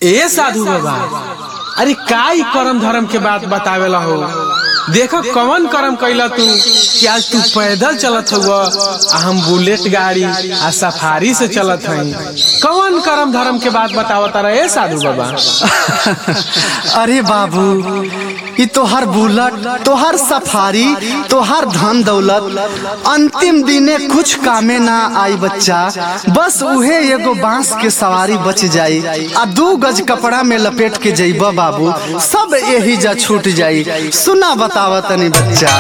ए साधु बाबा अरे का ई करम धर्म के बात बतावेला हो देखो कौन करम कैला तू कि आज तू पैदल चलत हुआ आ हम बुलेट गाड़ी आ सफारी से चलत हई कौन करम धर्म के बात बतावत रहे साधु बाबा अरे बाबू ई तोहर बुलेट तोहर सफारी तोहर धन दौलत अंतिम दिने कुछ कामे ना आई बच्चा बस उहे एगो बांस के सवारी बच जाई आ दू गज कपड़ा में लपेट के जइबा बाबू सब यही जा छूट जाई सुना बतावा तनी बच्चा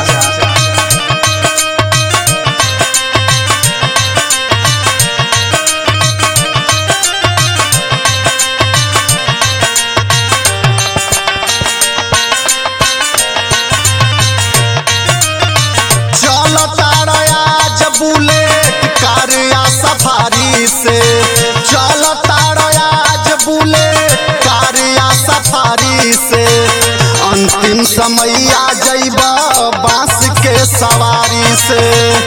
चलो तारया जब बुलेट कार या सफारी से चलो तारया जब बुलेट कार या सफारी से अंतिम समय आ जइब बांस के सवारी से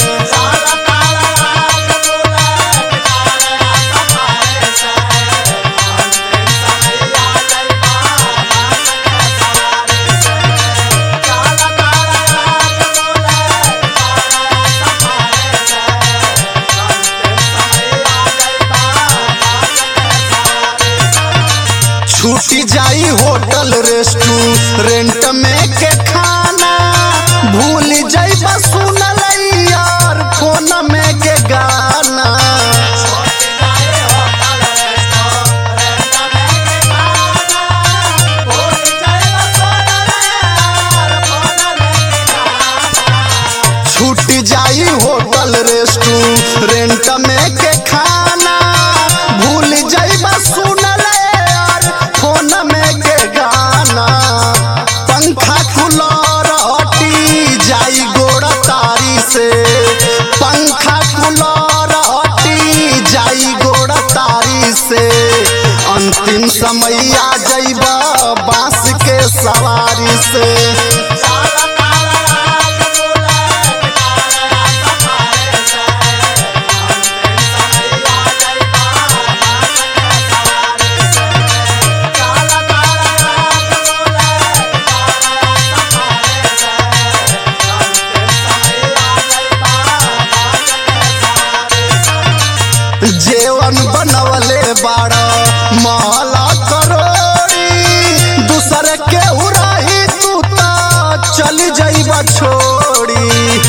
छूटी जाई होटल रेस्टोरेंट में के खाना भूल जाई सुनल यार फोन में के गाना छूट जाई होटल रेस्टोरेंट में के खाना भूल जाई सुनल यार फोन में के गाना पंखा कूलर हटी जाई गोड़ तारी से पंखा कूलर हटी जाई गोड़ तारी से अंतिम समय आ जाइब बांस के सवारी से जेवन बनवले बाड़ महला करोड़ी दूसरे के उड़ाही तू त चली जाइब छोड़ी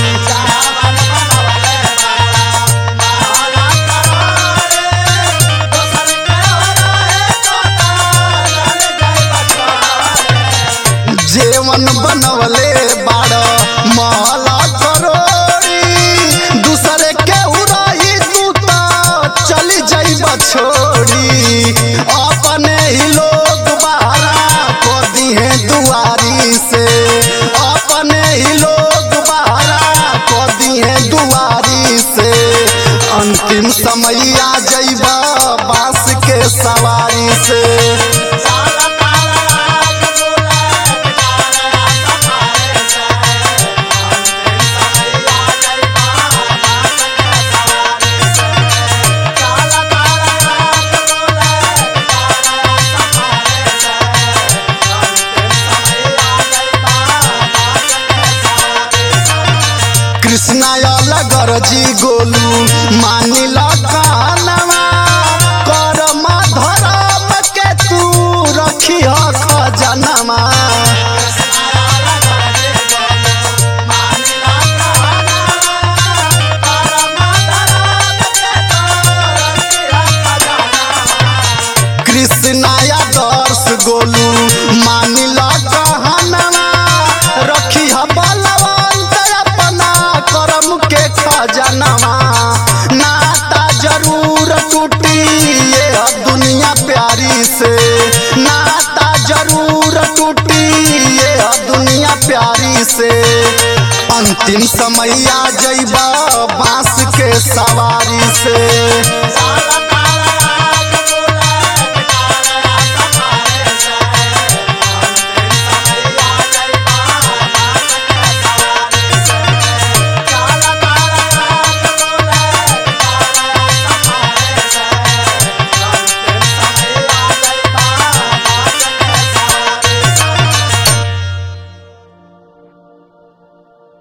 जेवन बनवले बाड़ महला करोड़ी दूसरे के उड़ाही तू त चली जाइब छोड़ी अपने ही लोग बाहरा को दिहे दुआरी से अपने ही लोग बाहरा को दिहे दुआरी से अंतिम समय आ जाइब बांस के सवारी से कृष्णा अलगर जी गोलू मानिल कानवा करम धरम के तू रखी खजनवा कृष्णा दर्श गोलू मानिल कहनवा रखी बलवंत अपना करम के खजनवा नाता जरूर टूटी ये दुनिया प्यारी से नाता जरूर टूटी ये दुनिया प्यारी से अंतिम समय आ जइब बांस के सवारी से